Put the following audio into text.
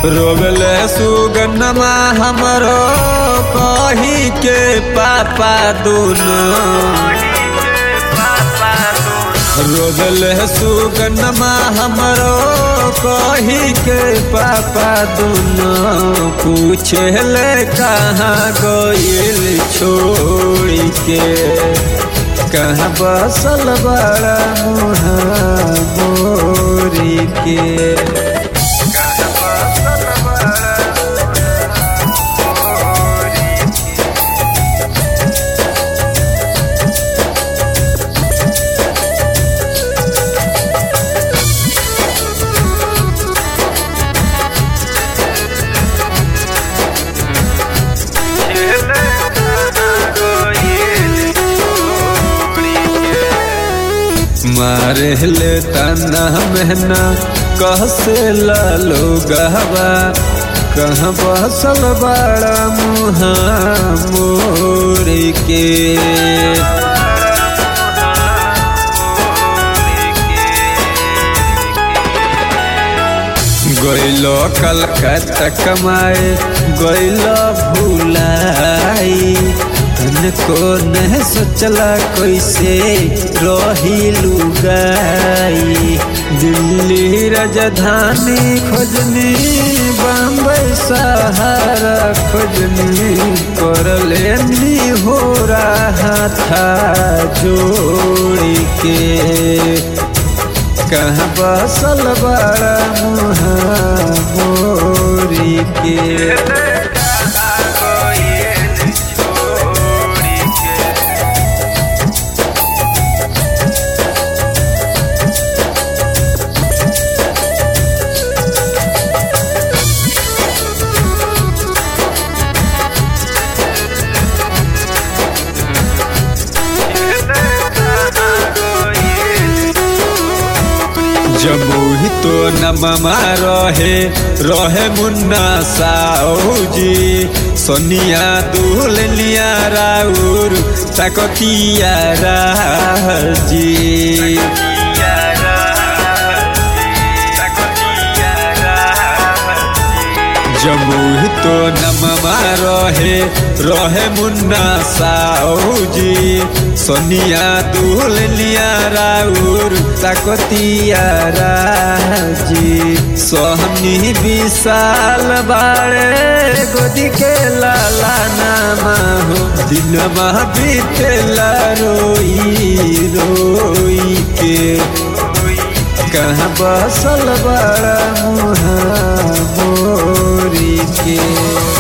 रोगले सुगनमा हमरो कही के पापा दोनों रोगले सुगनमा हमरो कही के पापा दोनों पूछले कहाँ गइल छोड़ के कहाँ बसल बड़ा मुहा मोरी के मारे ले तना महना कह से लालो गहबा कहाँ बसल बड़ा मुहा मोर के गैलो कलकत्ता कमाए गैलो भूलाई तन को न सोचला कैसे रही लुगाई दिल्ली राजधानी खोजनी बम्बई सहारा खोजनी कर लेनी हो रहा था जोड़ के कहाँ बसल बड़ा मुहा मोरी के जमुही तो नमा रहे रहे मुन्ना साऊजी सोनिया दुलनिया राउर तकतिया राजी जमुही तो नमा रहे रहे मुन्ना साऊजी सोनिया दुलनिया राउर तकतिया राजी सोहनी विशाल बाड़े गोदी के लाला नामा हो दिनमा बीतेला रोई रोई के कहाँ बसल बड़ा मुहा मोरी के